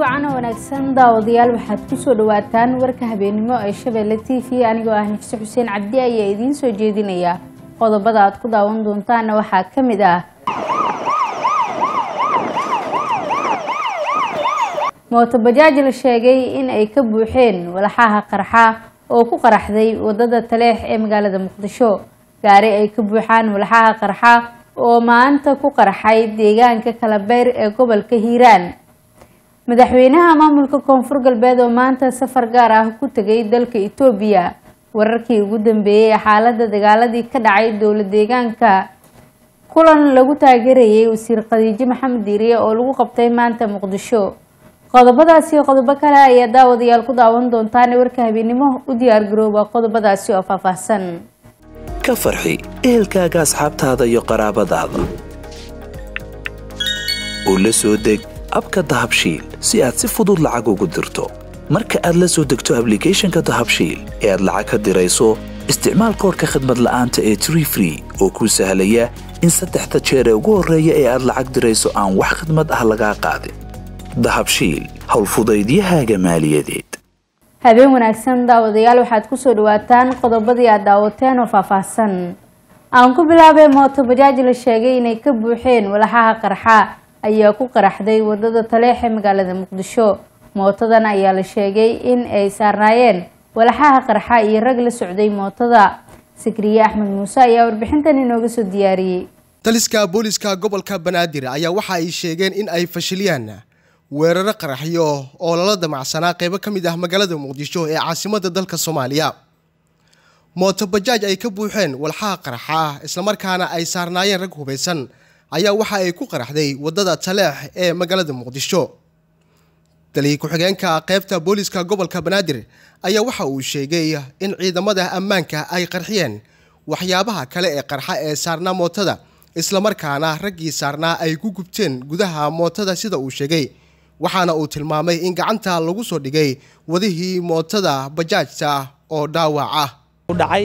wacan oo wanaagsan daawadayaal waxaad kusoo dhawaataan warka habeenimo ee shabeelle t v anigoo ah nafse xuseen cabdi ayaa idiin soo jeedinaya qodobada aad ku daawan doontaana waxaa ka mid ah mootobajaaj la sheegay in ay ka buuxeen walaxaha qarxa oo ku qaraxday wadada taleex ee magaalada muqdisho gaari ay ka buuxaan walaxaha qarxa oo maanta ku qarxay deegaanka kalabeer ee gobolka hiiraan madaxweynaha maamulka koonfur galbeed oo maanta safar gaar ah ku tegay dalka itoobiya wararkii ugu dambeeyey xaalada dagaaladii ka dhacay dowla deegaanka kulan lagu taageerayay wasiir khadiijo maxamed diiriye oo lagu qabtay maanta muqdisho qodobadaasi iyo qodobo kale ayaa daawadayaal ku daawan doontaan warka habeenimo u diyaar garooba qodobadaasi oo faahfaahsan ka farxi ehelkaaga asxaabtaada iyo qaraabadaada oo la soo deg abka dahabshiil si aad si fudud lacag ugu dirto marka aad la soo degto ablicathonka dahabshiil ee aad lacag ka dirayso isticmaal koorka khadmad la'aanta ee tree free oo kuu sahlaya in saddexda jeer ee ugu horreeya ee aad lacag dirayso aan wax khadmad ah lagaa qaadin dahabshiil howlfudaydiyahaaga maaliyadeed habeen wanaagsan daawadayaal waxaad kusoo dhawaataan qodobadii aad daawateen oo faahfaahsan aan ku bilaabay mootobajaaj la sheegay inay ka buuxeen walaxaha qarxa ayaa ku qaraxday wadada taleex ee magaalada muqdisho mootadan ayaa la sheegay in ay saarnaayeen walaxaha qarxa iyo rag la socday mootada sikriye axmed muuse ayaa warbixintan inooga soo diyaariyey taliska booliska gobolka banaadir ayaa waxa ay sheegeen in ay fashiliyaan weeraro qaraxyo oo lala damacsanaa qeybo ka mid ah magaalada muqdisho ee caasimada dalka soomaaliya mootobajaaj ay ka buuxeen walxaha qaraxa ah islamarkaana ay saarnaayeen rag hubaysan ayaa waxa ay ku qaraxday wadada taleex ee magaalada muqdisho taliya ku-xigeenka qeybta booliska gobolka banaadir ayaa waxa uu sheegay in ciidamada ammaanka ay qarxiyeen waxyaabaha kale ee qarxa ee saarnaa mootada islamarkaana raggii saarnaa ay ku gubteen gudaha mootada sida uu sheegay waxaana uu tilmaamay in gacanta lagu soo dhigay wadihii mootada bajaajta oo dhaawac ah dhacay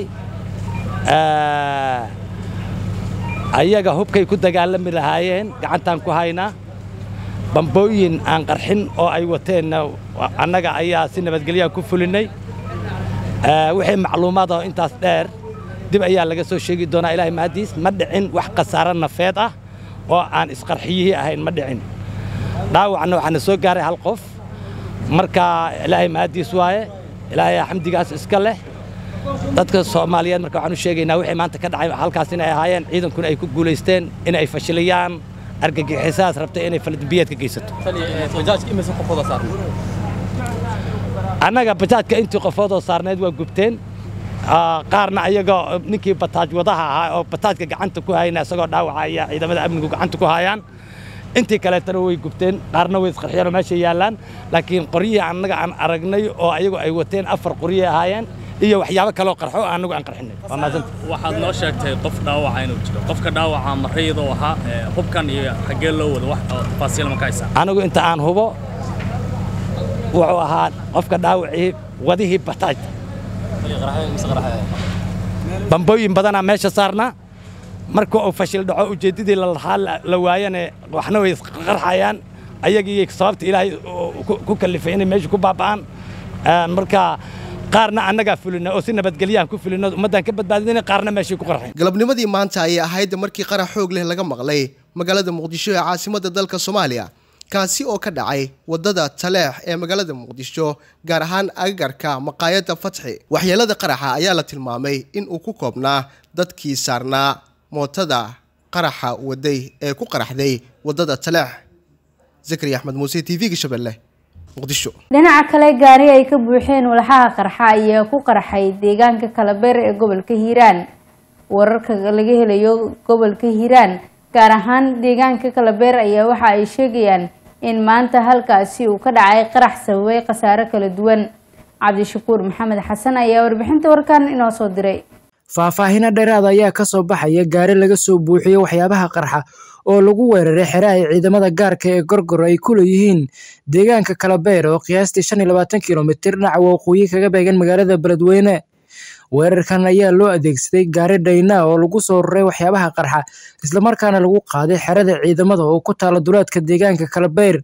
ayaga hubkay ku dagaalami lahaayeen gacantaan ku haynaa bambooyin aan qarxin oo ay wateenna annaga ayaa si nabadgelyaan ku fulinnay wixii macluumaad oo intaas dheer dib ayaa laga soo sheegi doonaa ilaahay mahaddiis ma dhicin wax khasaaro nafeed ah oo aan isqarxiyihii ahayn ma dhicin dhaawacna waxaana soo gaaray hal qof marka ilaahay mahaddiis waaye ilaahay xamdigaas iska leh dadka soomaaliyeed marka waxaan u sheegaynaa wixii maanta ka dhacay halkaas inay ahaayeen ciidankuna ay ku guulaysteen inay fashiliyaan argagixisaas rabtay inay faladambiyeed ka geysato annaga bajaajka intii qofoodoo saarneed waa gubteen qaarna ayaga ninkii bataaj wadaha ahaa oo bataajka gacanta ku hayna isagoo dhaawacaya ciidamada amnigu gacanta ku hayaan intii kaleetana way gubteen qaarna way isqarxiyeen oo meesha yaallaan laakiin qoryihii annaga aan aragnay oo ayagu ay wateen afar qoryay ahaayeen iyo waxyaabo kaloo qarxo annagu aan qarxinay waa mahadsanta waxaad noo sheegtay qof dhaawaca inuu jiro qofka dhaawaca marayadoo ahaa hubkan iyo xaggee loo wado wax oo tafaasiil ma ka haysaa anigu inta aan hubo wuxuu ahaa qofka dhaawacii wadihii bataaj bambooyin badanaa meesha saarnaa marka uu fashil dhaco ujeeddadii lalahaa la waayane waxna way isqarxayaan ayagii sababta ilaahay ku kallifay inay meesha ku baaba'aan marka qaarna annagaa fulina oo si nabadgelyahan ku fulino ummaddaan ka badbaadina qaarna meeshay ku qarxeen galabnimadii maanta ayay ahayd markii qarax xoog leh laga maqlay magaalada muqdisho ee caasimada dalka soomaaliya kaasi oo ka dhacay wadada taleex ee magaalada muqdisho gaar ahaan agagarka maqaayadda fatxi waxyeelada qaraxa ayaa la tilmaamay in uu ku koobnaa dadkii saarnaa mootada qaraxa waday ee ku qaraxday wadada taleex zakari axmed muuse t v-ga shabeelle muqdisho dhinaca kale gaari ay ka buuxeen walaxaha qarxa ayaa ku qarxay deegaanka kalabeer ee gobolka hiiraan wararka laga helayo gobolka hiiraan gaar ahaan deegaanka kalabeer ayaa waxa ay sheegayaan in maanta halkaasi uu ka dhacay qarax sababay khasaare kala duwan cabdishakuur maxamed xasan ayaa warbixinta warkan inoo soo diray faahfaahino dheeraada ayaa ka soo baxaya gaari laga soo buuxiyo waxyaabaha qarxa oo lagu weeraray xere ay ciidamada gaarka ee gorgor ay ku leeyihiin deegaanka kalabeer oo qiyaastii shan iyo labaatan kilomitir dhinaca waqooyi kaga beegan magaalada beledweyne weerarkan ayaa loo adeegsaday gaari dhayna oo lagu soo raray waxyaabaha qarxa islamarkaana lagu qaaday xerada ciidamada oo ku taala duleedka deegaanka kalabeer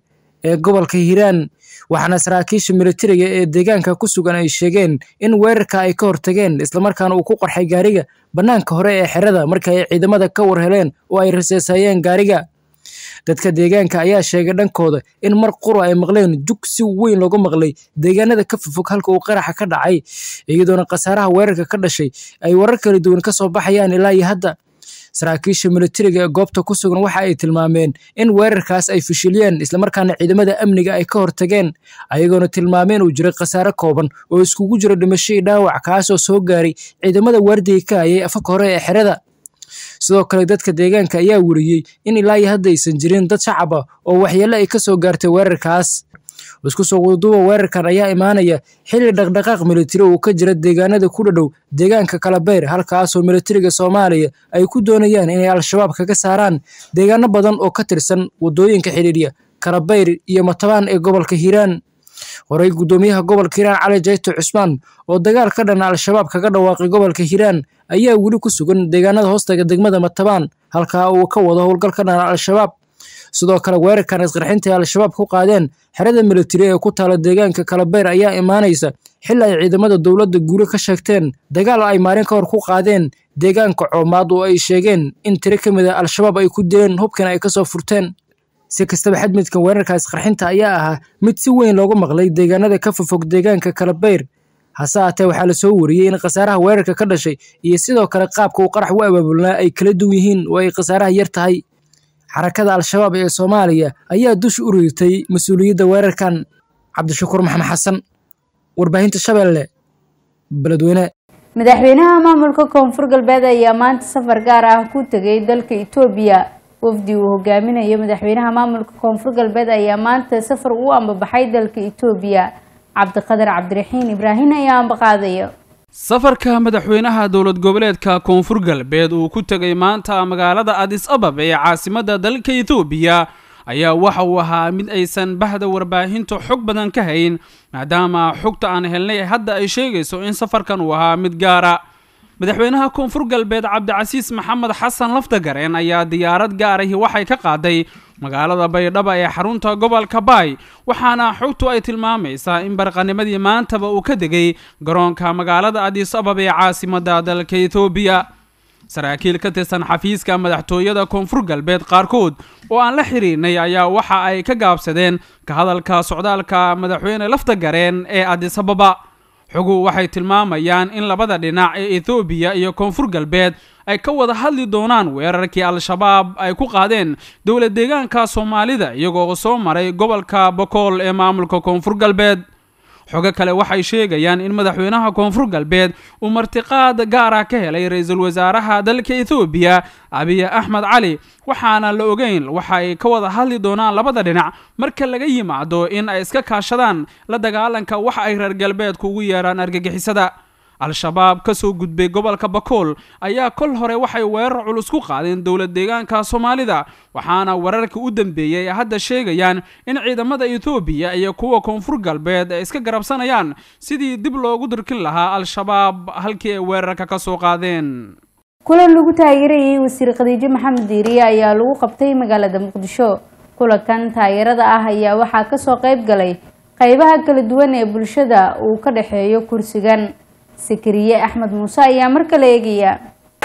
ee gobolka hiiraan waxaana saraakiisha militariga ee deegaanka ku sugan ay sheegeen in weerarka ay ka hortageen islamarkaana uu ku qarxay gaariga bannaanka hore ee xerada marka ay ciidamada ka war heleen oo ay raseesayeen gaariga dadka deegaanka ayaa sheegay dhankooda in mar qura ay maqleen jug si weyn looga maqlay deegaanada ka fofog halka uu qaraxa ka dhacay iyadoona khasaaraha weerarka ka dhashay ay warar kala duwan ka soo baxayaan ilaa iyo hadda saraakiisha militariga ee goobta ku sugan waxa ay tilmaameen in weerarkaas ay fashiliyeen islamarkaana ciidamada amniga ay ka hortageen ayagoona tilmaameen uu jiray khasaare kooban oo iskugu jiro dhimasho iyo dhaawac kaasoo soo gaaray ciidamada waardiga ka hayay afaka hore ee xerada sidoo kale dadka deegaanka ayaa weriyey in ilaa iyo hadda aysan jirin dad shacab ah oo waxyeello ay ka soo gaartay weerarkaas isku soo wadaduuba weerarkan ayaa imaanaya xilli dhaqdhaqaaq militari uu ka jira deegaanada ku dhadhow deegaanka kalabeyr halkaasoo militariga soomaaliya ay ku doonayaan inay al-shabaab kaga saaraan deegaano badan oo ka tirsan wadooyinka xidhiidhya kalabeyr iyo matabaan ee gobolka hiiraan horey guddoomiyaha gobolka hiiraan cali jayto cusmaan oo dagaal ka dhana al-shabaab kaga dhawaaqay gobolka hiiraan ayaa weli ku sugan deegaanada hoostaga degmada matabaan halkaa uu ka wado howlgal ka dhana al-shabaab sidoo kale weerarkan isqarxinta ay al-shabaab ku qaadeen xerada militari ee ku taala deegaanka kalabeyr ayaa imaanaysa xili ay ciidamada dowladda guuro ka sheegteen dagaal ay maalin ka hor ku qaadeen deegaanka coomaad oo ay sheegeen in tiro ka mid a al-shabaab ay ku dileen hubkan ay kasoo furteen si kastaba xadmidkan weerarka isqarxinta ayaa ahaa mid si weyn loogu maqlay deegaanada ka fofog deegaanka kalabeyr hase haatee waxaa la soo wariyey in khasaaraha weerarka ka dhashay iyo sidoo kale qaabka uu qarax u abaabulnaa ay kala duwan yihiin oo ay khasaaraha yar tahay xarakada al-shabaab ee soomaaliya ayaa dusha u riirtay mas-uuliyadda weerarkan cabdishakuur maxamed xasan warbaahinta shabeelle beledweyne madaxweynaha maamulka koonfur galbeed ayaa maanta safar gaar ah ku tegay dalka itoobiya wafdi uu hogaaminayo madaxweynaha maamulka koonfur galbeed ayaa maanta safar u ambabaxay dalka itoobiya cabdiqadar cabdiraxiin ibraahin ayaa ambaqaadaya safarka madaxweynaha dowlad goboleedka koonfur galbeed uu ku tegay maanta magaalada adis ababa ee caasimadda dalka etoobiya ayaa waxa uu ahaa mid aysan bahda warbaahintu xog badan ka hayn maadaama xogta aan helnay hadda ay sheegayso in safarkan uu ahaa mid gaara madaxweynaha koonfur galbeed cabdicasiis maxamed xasan lafdagareen ayaa diyaarad gaarahi waxay ka qaaday magaalada baydhaba ee xarunta gobolka baay waxaana xogtu ay tilmaamaysaa in barqanimadii maantaba uu ka degay garoonka magaalada adis ababa ee caasimadda dalka etoobiya saraakiil ka tirsan xafiiska madaxtooyada koonfur galbeed qaarkood oo aan la xiriirnay ayaa waxa ay ka gaabsadeen ka hadalka socdaalka madaxweyne laftagareen ee adis ababa xogu waxay tilmaamayaan in labada dhinac ee ethoobiya iyo koonfur galbeed ay ka wada hadli doonaan weerarkii al-shabaab ay ku qaadeen dowlad deegaanka soomaalida iyagoo soo maray gobolka bokool ee maamulka koonfur galbeed xogo kale waxay sheegayaan in madaxweynaha koonfur galbeed uu martiqaad gaara ka helay ra-iisul wasaaraha dalka ethoobiya abiy axmed cali waxaana la ogeyn waxa ay ka wada hadli doonaan labada dhinac marka laga yimaado in ay iska kaashadaan la dagaalanka waxa ay reer galbeedku ugu yeeraan argagixisada al-shabaab ka soo gudbay gobolka bakool ayaa kol hore waxay weerar culus ku qaadeen dowlad deegaanka soomaalida waxaana wararka u dambeeyey ay hadda sheegayaan in ciidamada ethoobiya iyo kuwa koonfur galbeed ay iska garabsanayaan sidii dib loogu dirkin lahaa al-shabaab halkii ay weerarka ka soo qaadeen kulan lagu taageerayay wasiir khadiijo maxamed diiriye ayaa lagu qabtay magaalada muqdisho kulankan taageerada ah ayaa waxaa kasoo qayb galay qeybaha kala duwan ee bulshada uu ka dhexeeyo kursigan sakariye axmed muuse ayaa mar kale eegaya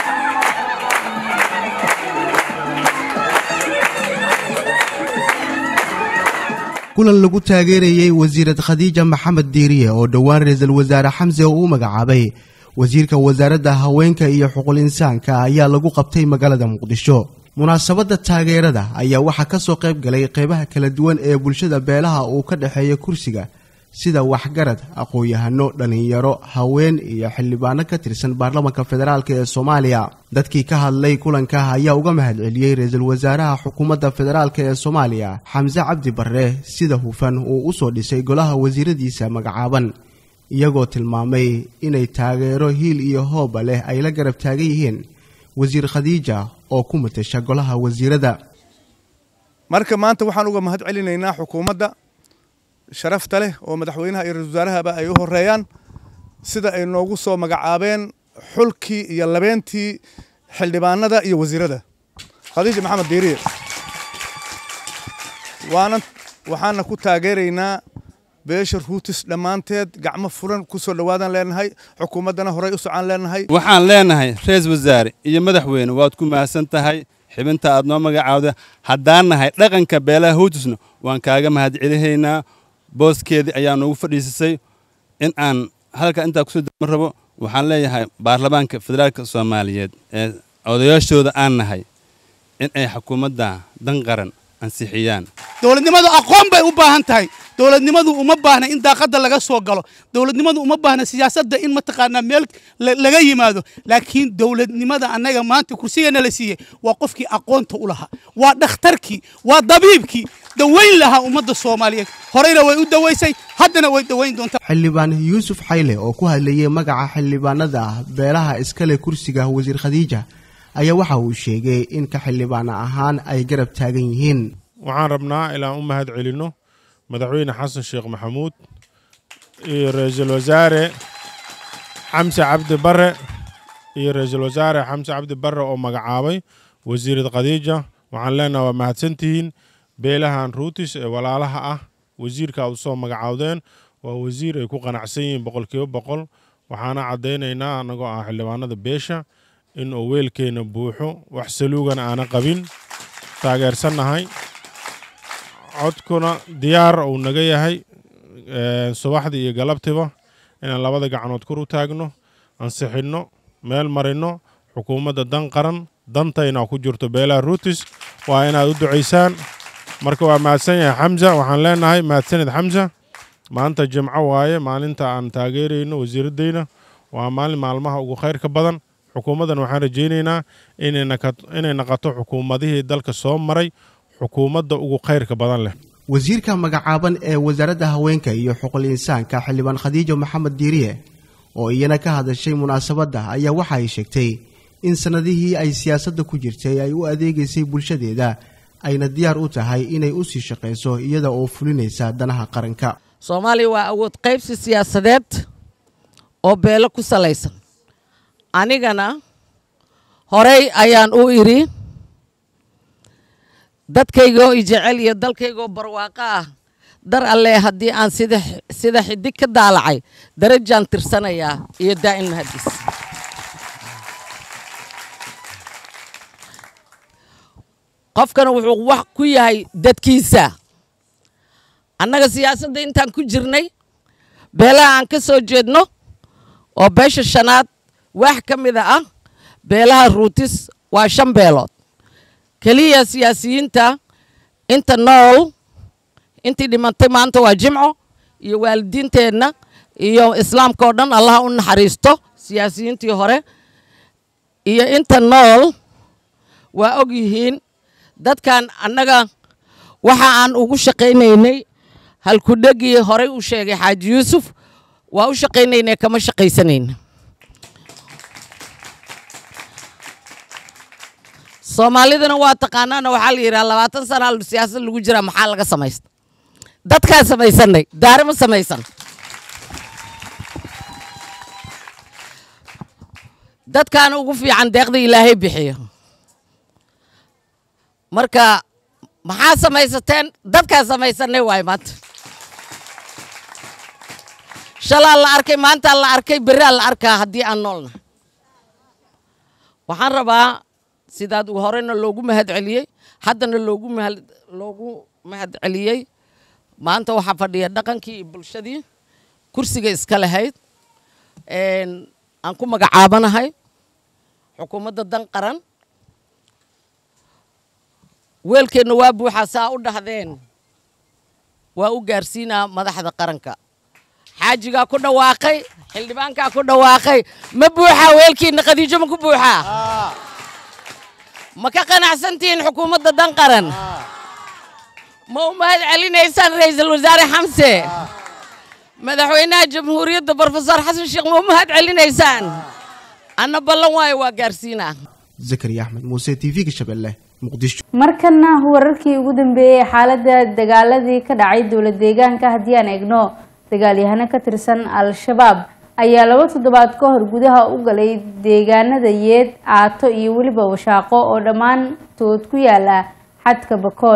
kulan lagu taageerayey wasiirad khadiija maxamed diiriye oo dhowaan ra-iisul wasaare xamse oo u magacaabay wasiirka wasaaradda haweenka iyo xuquul insaanka ayaa lagu qabtay magaalada muqdisho munaasabadda taageerada ayaa waxaa ka soo qayb galay qeybaha kala duwan ee bulshada beelaha uu ka dhexeeya kursiga sida waxgarad aqoon-yahano dhallinyaro haween iyo xildhibaano ka tirsan baarlamaanka federaalk ee soomaaliya dadkii ka hadlay kulanka ayaa uga mahadceliyey ra-iisul wasaaraha xukuumadda federaalk ee soomaaliya xamse cabdi barre sida hufan uu u soo dhisay golaha wasiiradiisa magacaaban iyagoo tilmaamay inay taageero hiil iyo hooba leh ay la garab taagan yihiin wasiir khadiija oo ku matasha golaha wasiirada marka maanta waxaan uga mahad celinaynaa xukuumadda sharafta leh oo madaxweynaha iyo ra-isul wasaarahaba ay u horeeyaan sida ay noogu soo magacaabeen xulkii iyo labeentii xildhibaanada iyo wasiirada khadiija maxamed diiriye waanan waxaana ku taageeraynaa beesha ruutis dhammaanteed gacmo furan ku soo dhowaadaan leenahay xukuumaddana horey u socaan leenahay waxaan leenahay ra-iisul wasaare iyo madaxweyne waad ku mahadsan tahay xibinta aad noo magacaawda haddaan nahay dhaqanka beelaha howtusna waan kaaga mahadcelihaynaa booskeedii ayaa noogu fadhiisisay in aan halka intaa kusoo dama rabo waxaan leeyahay baarlamaanka federaalka soomaaliyeed ee odayaashooda aan nahay in ay xukuumadda dan qaran ansixiyaan dowladnimadu aqoon bay u baahan tahay dowladnimadu uma baahna in daaqadda laga soo galo dowladnimadu uma baahna siyaasadda in mataqaanaa meel laga yimaado laakiin dowladnimada annaga maanta kursigana la siiyey waa qofkii aqoonta u lahaa waa dhakhtarkii waa dabiibkii dawayn lahaa ummadda soomaaliyeed horeyna way u dawaysay haddana way dawayn doontaa xildhibaan yuusuf xayle oo ku hadlayay magaca xildhibaanada beelaha iskale kursiga wasiir khadiija ayaa waxa uu sheegay in ka xildhibaana ahaan ay garab taagan yihiin waxaan rabnaa ilaan u mahad celinno madaxweyne xasan sheekh maxamuud iyo ra-iisul wasaare xamse cabdi bare iyo ra-iisul wasaare xamse cabdi bare oo magacaabay wasiirad khadiija waxaan leenaha waa mahadsantihiin beelahan ruutis ee walaalaha ah wasiirka aad usoo magacaawdeen waa wasiir ay ku qanacsan yihiin boqolkiiba boqol waxaana caddaynaynaa annagoo ah xildhibaanada beesha in uu weelkeenna buuxo wax saluugana aanan qabin taageersannahay codkuna diyaar uu naga yahay subaxdii iyo galabtiba inaan labada gacanood kor u taagno ansixinno meel marinno xukuumadda dan qaran dantayna ku jirto beelaha ruutis waa inaad u ducaysaan marka waa mahadsan yahay xamsa waxaan leenahay mahadsanid xamsa maanta jimco waaye maalinta aan taageerayno wasiiraddayna waa maalin maalmaha ugu khayrka badan xukuumaddan waxaan rajaynaynaa inay naqato xukuumadihii dalka soo maray xukuumadda ugu khayrka badan leh wasiirka magacaaban ee wasaaradda haweenka iyo xuquul insaanka xildhibaan khadiijo maxamed diiriye oo iyana ka hadashay munaasabadda ayaa waxa ay sheegtay in sannadihii ay siyaasadda ku jirtay ay u adeegaysay bulshadeeda ayna diyaar u tahay inay u sii shaqayso iyada oo fulinaysa danaha qaranka soomaaliya waa awood qaybsi siyaasadeed oo beelo ku salaysan anigana horey ayaan u idhi dadkaygoo i jecel iyo dalkaygoo barwaaqo ah dar allee haddii aan sida sida xidig ka daalacay darajaan tirsanayaa iyo daa'in mahadis qofkana wuxuu wax ku yahay dadkiisa annaga siyaasadda intaan ku jirnay beelaha aan ka soo jeedno oo beesha shanaad wax ka mida ah beelaha ruutis waa shan beelood keliya siyaasiyiinta inta nool intii dhimantay maanta waa jimco iyo waalidiinteenna iyo islaamka oo dhan allaha u naxariisto siyaasiyiintii hore iyo inta nool waa og yihiin dadkan annaga waxa aan ugu shaqaynaynay halkudhegii horey u sheegay xaaji yuusuf waa u shaqaynaynay kama shaqaysanayna soomaalidana waa taqaanaana waxaa la yidhaha labaatan sana siyaasad lagu jiraa maxaa laga samaysta dadkaa samaysanay daare ma samaysan dadkaana ugu fiican deeqda ilaahay bixiyo marka maxaa samaysateen dadkaa samaysanay waay maanta shalaa la arkay maantaa la arkay berraa la arkaa haddii aan noolna waxaan rabaa sidaad horena loogu mahad celiyey haddana loogu mahad loogu mahad celiyey maanta waxaa fadhiya dhaqankii iyo bulshadii kursiga iska lahayd aan ku magacaabanahay xukuumadda dan qaran weelkeenna waa buuxaa saa u dhahdeen waa u gaarsiinaa madaxda qaranka xaajigaa ku dhawaaqay xildhibaankaa ku dhawaaqay ma buuxaa weelkiinna khadiijo ma ku buuxaa ma ka qanacsantihiin xukuumadda dan qaran ma u mahad celinaysaan ra'iisul wasaare xamse madaxweynaha jamhuuriyadda brofesor xasan sheekh ma u mahad celinaysaan anna ballan waayo waa gaarsiinaa zakariya axmed muuse t v-ga shabeelle muqdisho markana wararkii ugu dambeeyey xaaladda dagaaladii ka dhacay dowlad deegaanka haddii aan eegno dagaalyahano ka tirsan al-shabaab ayaa laba toddobaad ka hor gudaha u galay deegaanada yeed aato iyo weliba washaaqo oo dhammaantood ku yaala xadka bakool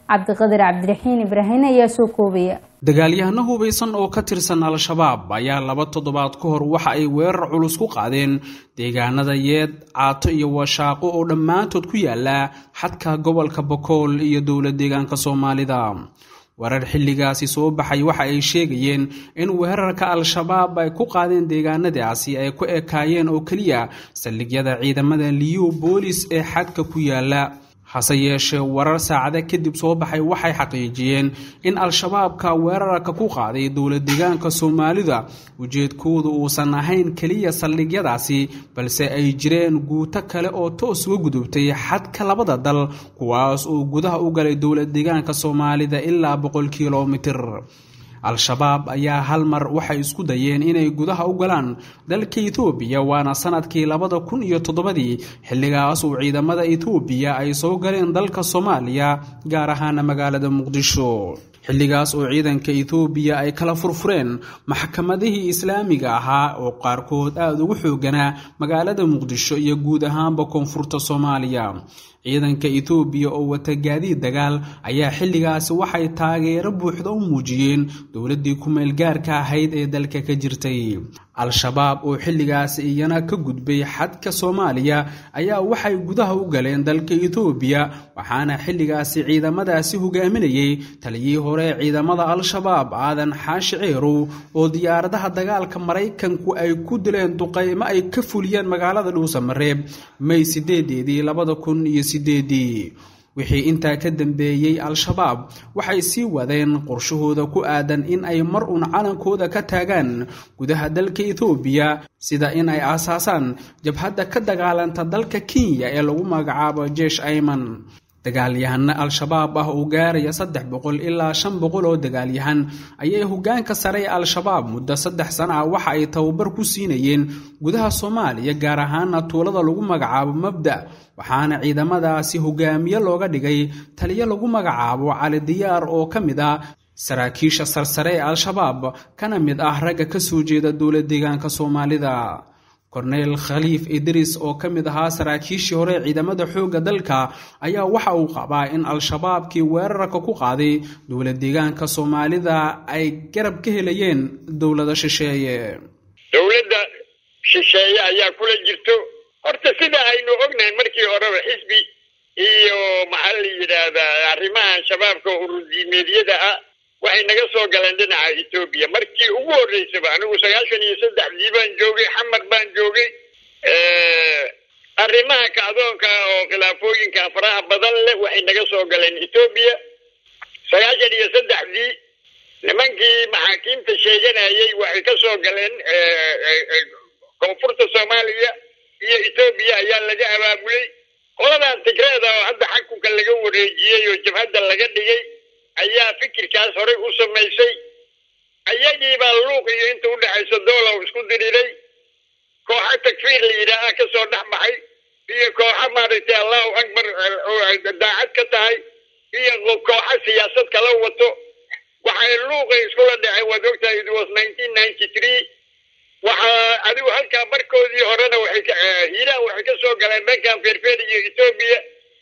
cabdiqadir cabdiraxiin ibraahin ayaa soo koobaya dagaalyahano hubaysan oo ka tirsan al-shabaab ayaa laba toddobaad ka hor waxa ay weerar culus ku qaadeen deegaanada yeed caato iyo washaaqo oo dhammaantood ku yaala xadka gobolka bokool iyo dowla deegaanka soomaalida warar xilligaasi soo baxay waxa ay sheegayeen in weerarka al-shabaab ay ku qaadeen deegaanadaasi ay ku ekaayeen oo keliya saldhigyada ciidamada liyu boolis ee xadka ku yaala hase yeeshee warar saacada kadib soo baxay waxay xaqiijiyeen in al-shabaabka weerarka ku qaaday dowla deegaanka soomaalida ujeedkoodu uusan ahayn keliya saldhigyadaasi balse ay jireen guuto kale oo toos uga gudubtay xadka labada dal kuwaas oo gudaha u galay dowla deegaanka soomaalida ilaa boqol kilomitir al-shabaab ayaa hal mar waxay isku dayeen inay gudaha u galaan dalka etoobiya waana sanadkii labada kun iyo toddobadii xilligaas uu ciidamada etoobiya ay soo galeen dalka soomaaliya gaar ahaana magaalada muqdisho xilligaas oo ciidanka etoobiya ay kala furfureen maxkamadihii islaamiga ahaa oo qaarkood aada ugu xooganaa magaalada muqdisho iyo guud ahaanba koonfurta soomaaliya ciidanka etoobiya oo wata gaadiid dagaal ayaa xilligaasi waxay taageero buuxda u muujiyeen dowladdii ku-meel gaarka ahayd ee dalka ka jirtay al-shabaab oo xilligaasi iyana ka gudbay xadka soomaaliya ayaa waxay gudaha u galeen dalka etoobiya waxaana xilligaasi ciidamadaasi hogaaminayay taliyii hore ciidamada al-shabaab aadan xaashi ceerow oo diyaaradaha dagaalka maraykanku ay ku dileen duqaymo ay ka fuliyeen magaalada dhuusamareeb may sideedeedii labada kun iyo sideedii wixii intaa ka dambeeyey al-shabaab waxay sii wadeen qorshahooda ku aadan in ay mar uun calankooda ka taagaan gudaha dalka etoobiya sida in ay aasaasaan jabhadda ka dagaalanta dalka kenya ee lagu magacaabo jeesh ayman dagaalyahano al-shabaab ah oo gaaraya saddex boqol ilaa shan boqol oo dagaalyahan ayay hogaanka sare ee al-shabaab muddo saddex sana ah waxa ay tababar ku siinayeen gudaha soomaaliya gaar ahaana tuulada lagu magacaabo mabda waxaana ciidamadaasi hogaamiye looga dhigay taliyo lagu magacaabo cali diyaar oo ka mid ah saraakiisha sarsare ee al-shabaab kana mid ah ragga ka soo jeeda dowla deegaanka soomaalida korneyl khaliif idris oo ka mid ahaa saraakiishii hore ciidamada xoogga dalka ayaa waxa uu qabaa in al-shabaabkii weerarka ku qaaday dowla deegaanka soomaalida ay garab ka helayeen dowlada shisheeye dowladda shisheeye ayaa kula jirto horta sida aynu ognahay markii horeba xisbi iyo maxaa la yidhaahdaa arrimahan shabaabka urudiimeedyada ah waxay naga soo galeen dhinaca etoobiya markii ugu horreysaba anigu sagaashan iyo saddexdii baan joogay xamar baan joogay arrimaha kacdoonka oo khilaafooyinka faraha badan leh waxay naga soo galeen etoobiya sagaashan iyo saddexdii nimankii maxaakiimta sheeganayay waxay ka soo galeen koonfurta soomaaliya iyo etoobiya ayaa laga abaabulay qoladan tigreeda oo hadda xakunka laga wareejiyey oo jabhadda laga dhigay ayaa fikirkaas horey u samaysay ayagii baa luuq iyo inta u dhexaysa doolow isku diriiray kooxa takfiir la yidhaaha ka soo dhex baxay iyo kooxa maaragtay allahu akbar daacad ka tahay iyo kooxa siyaasad kala wato waxay luuqay iskula dhaceen waad ogtahay it was nineteen ninety three waxaa adigu halkaa markoodii horena waxay hiiraan waxay ka soo galeen dhankan feerfeer iyo etoobiya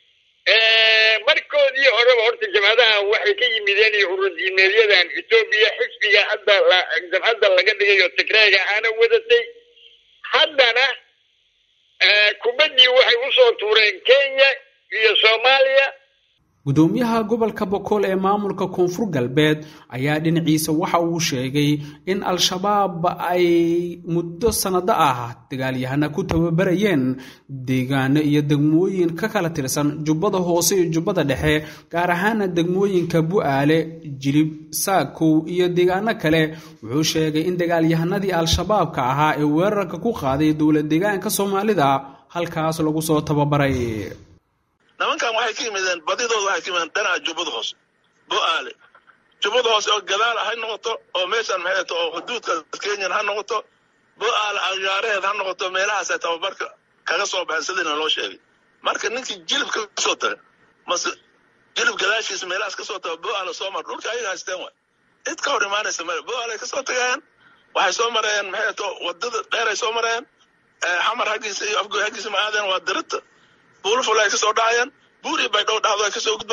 markoodii horeba horta jabhadaha waxay ka yimideen iyo urudiimeedyadan etoobiya xisbiga hadda jabhadda laga dhigay oo tigreega aana wadatay haddana kubaddii waxay usoo tuureen kenya iyo soomaaliya gudoomiyaha gobolka bokool ee maamulka koonfur galbeed ayaa dhinaciisa waxa uu sheegay in al-shabaab ay muddo sannado ah dagaalyahana ku tababarayeen deegaano iyo degmooyin ka kala tirsan jubbada hoose iyo jubbada dhexe gaar ahaana degmooyinka bu-aale jilib saakow iyo deegaano kale wuxuu sheegay in dagaalyahanadii al-shabaabka ahaa ee weerarka ku qaaday dowla deegaanka soomaalida halkaas lagu soo tababaray nimankan waxay ka yimideen badidooda waxay ka yimideen dhinaca jubbada hoose bo-aale jubbada hoose oo gadaal ha noqoto oo meeshan maxay to oo xuduudka kenyan ha noqoto bo-aale agaareheed ha noqoto meelahaasay tababarka kaga soo baxeen sidiina loo sheegay marka ninkii jilib ka soo taga mase jilib gadaashiisa meelahaas kasoo taga bo-aale soo mar dhulka ayaga haysteen waay cid ka hor imaanaysa male bo-aale kasoo tagayaan waxay soo mareen maxay to wadada dheeray soo mareen xamar haggiisa iyo afgoy haggiisa ma aadeen waa dirita buulaful ay ka soo dhacayaan buuri bay dhow dhacdo ay ka soo gudbayaan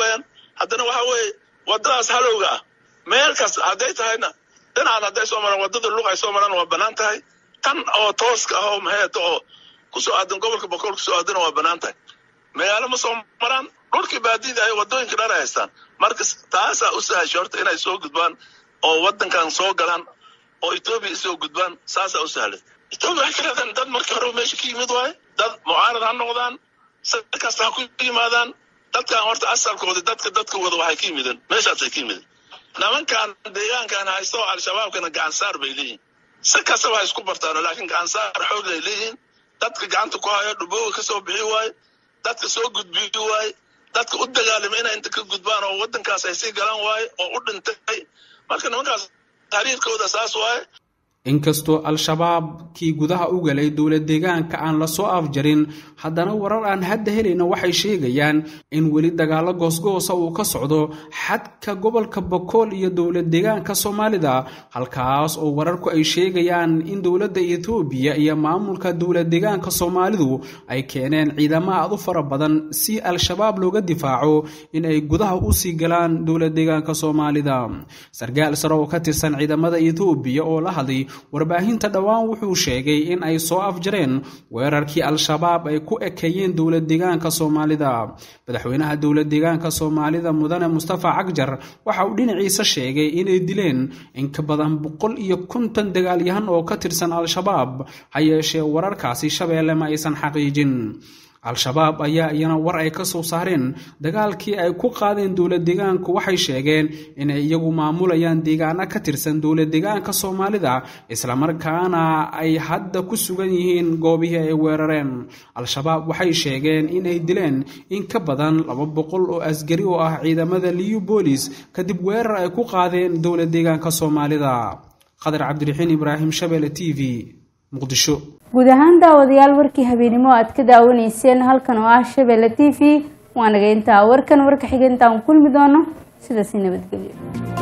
haddana waxa weeye waddadaas halowga ah meel kasta hadday tahayna dhinacan hadday soo maraan waddada luq ay soo maraan waa bannaan tahay tan oo tooska ah oo maxeeto oo kusoo aadan gobolka boqol kusoo aadana waa bannaan tahay magaalo ma soo maraan dhulkii baadida ay waddooyinka dhan ay haystaan marka taasaa u sahashay horta inay soo gudbaan oo waddankan soo galaan oo etoobiya isoo gudbaan saasaa u sahlay etoobiya waxay ka leedahay dad markii hore meesha ka yimid waaye dad mucaarad ha noqdaan si kasta ha ku yimaadaan dadkan horta asalkooda dadka dadka wada waxay ka yimideen meeshaasay ka yimideen nimankan deegaankan haysto al-shabaabkana gacansaar bay leeyihin si kastaba ha isku bartaano laakiin gacansaar xoog ay leeyihiin dadka gacanta ku hayo dhubooga ka soo bixi waaye dadka soo gudbiyi waaye dadka u dagaalama inay inta ka gudbaan oo waddankaas ay sii galaan waaye oo u dhintay marka nimankaas taariikhkooda saas waaye inkastoo al-shabaab kii gudaha u galay dowlad deegaanka aan lasoo afjarin haddana warar aan hadda helayna waxay sheegayaan in weli dagaalo goosgoosa uu ka socdo xadka gobolka bokool iyo dowlad deegaanka soomaalida halkaas oo wararku ay sheegayaan in dowladda etoobiya iyo maamulka dowlad deegaanka soomaalidu ay keeneen ciidamo aad u fara badan si al-shabaab looga difaaco in ay gudaha usii galaan dowlad deegaanka soomaalida sarkaal sare oo ka tirsan ciidamada etoobiya oo la hadlay warbaahinta dhowaan wuxuu sheegay in ay soo afjareen weerarkii al-shabaab ay ku ekeeyeen dowlad deegaanka soomaalida madaxweynaha dowlad deegaanka soomaalida mudane mustafa cagjar waxa uu dhinaciisa sheegay inay dileen in ka badan boqol iyo konton dagaalyahan oo ka tirsan al-shabaab ha yeeshee wararkaasi shabeelle ma aysan xaqiijin al-shabaab ayaa iyana war ay ka soo saareen dagaalkii ay ku qaadeen dowlad deegaanku waxay sheegeen inay iyagu maamulayaan deegaano ka tirsan dowlad deegaanka soomaalida islamarkaana ay hadda ku sugan yihiin goobihii ay weerareen al-shabaab waxay sheegeen inay dileen in ka badan laba boqol oo asgari oo ah ciidamada liyu boolis kadib weerar ay ku qaadeen dowlad deegaanka soomaalida qadar cabdiraxiin ibraahim shabeelle t v muqdisho guud ahaan daawadayaal warkii habeenimo aad ka daawanayseen halkan oo ah shabeelle t v waa naga intaa warkan warka xiga intaan kulmi doono sidaasi nabadgelyo